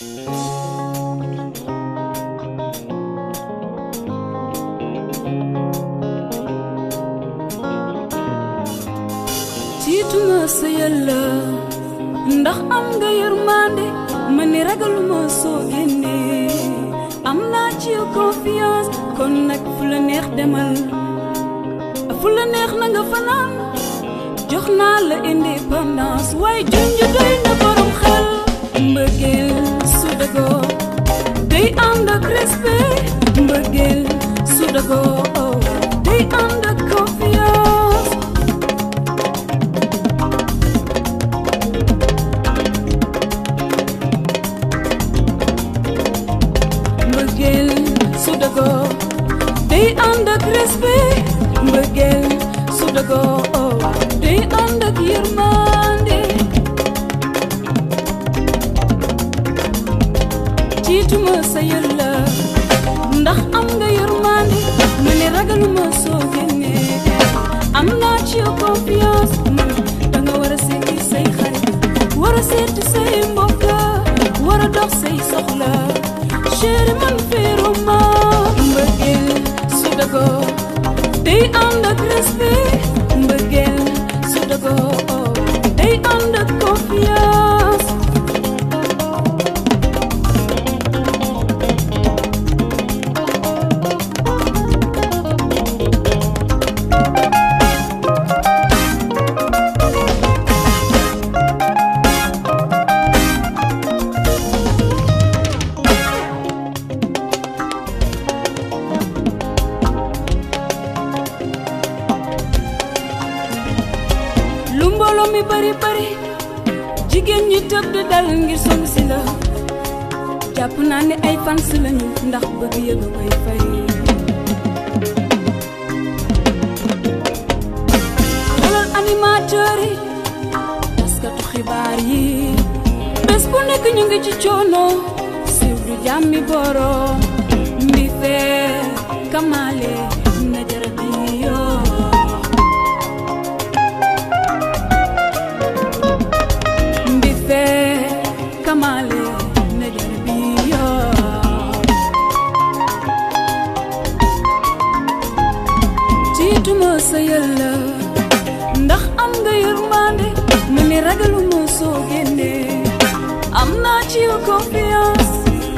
tiituma sa yàlla ndax am nga yërmande ma ni ragaluma soo génnee am naa ci yow confiance kon nag fu la neex demal fu la neex na nga fanaan jox naa la indépendance waaye junj doy na borom xel mbëggeel su dagoo day ànd ak respect mbëggeel su dagoo day ànd ak confiance mbëggeel su dagoo day ànd ak respect mbëggeel su dagoo day ànd ak yërmande tiituma sa yàlla ndax am nga yërmande ma ne ragaluma soo génnee am naa ci yow confiance man danga war a seeti say xarit war a seeti say mbokk war a dox say soxla chéri man féeruma mbëggeel su dagoo day ànd ak respect mbëggeel su dagoo day ànd ak confiance lu mbooloo mi bari bari jigéen ñi tëb di dal ngir song si la jàpp naa ne ay fans lañu ndax bëgg yëg a koy fay xoolal animateur yi taskatu xibaar yi bés bu nekk ñu ngi ci coono siiw du jàmmi boroom mbi fee kamaale na jarati yoo mbife kamale nejarbiyo tiituma sa yàlla ndax am nga yërmande ma ni ragaluma soo génnee am naa ci yow confiance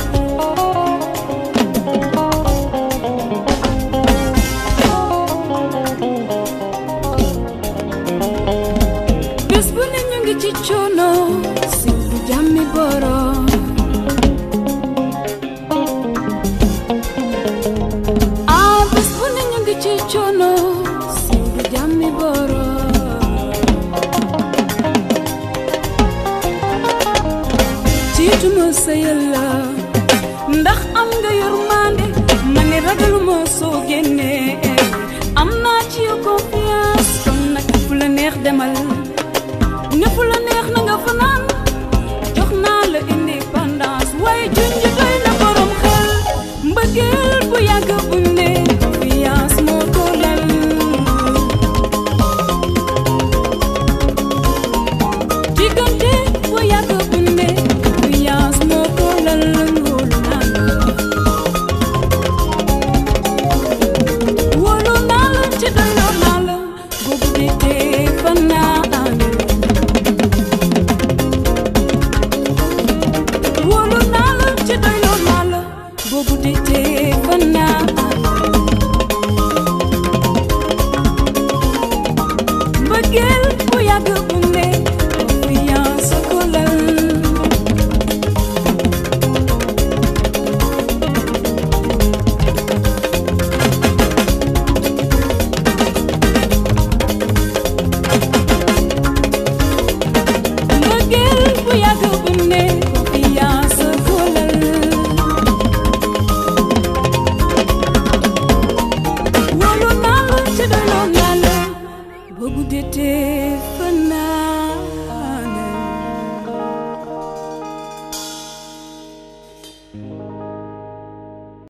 bés bu ne ñu ngi ci coono siiw du jàmmi borom ah bés bu ne ñu ngi ci coono siiw du jàmmi borom tiituma sa yàlla ndax am nga yërmande ma ne ragaluma soo génnee am naa ci yow confiance kon nag fu la neex demal ne fu la neex na nga fanaan jox naa la indépendance waaye junj doy na borom xel mbëggeel bu yàgg bu ne confiance moo ko lal diggante bu yàgg bu ne confiance moo ko lal wóolu naa la wóolu naa la ci doyloo naa la boobu di tee fan naa ànd wóolu naa la ci doyloo naa la boobu di tee fan naa ànd mbëggeel bu yàgg bu ne confiance ko lal mbëggeel bu yàgg bu ne confiance ko lal wóolu naa la ci doyloo naa la boo guddee tee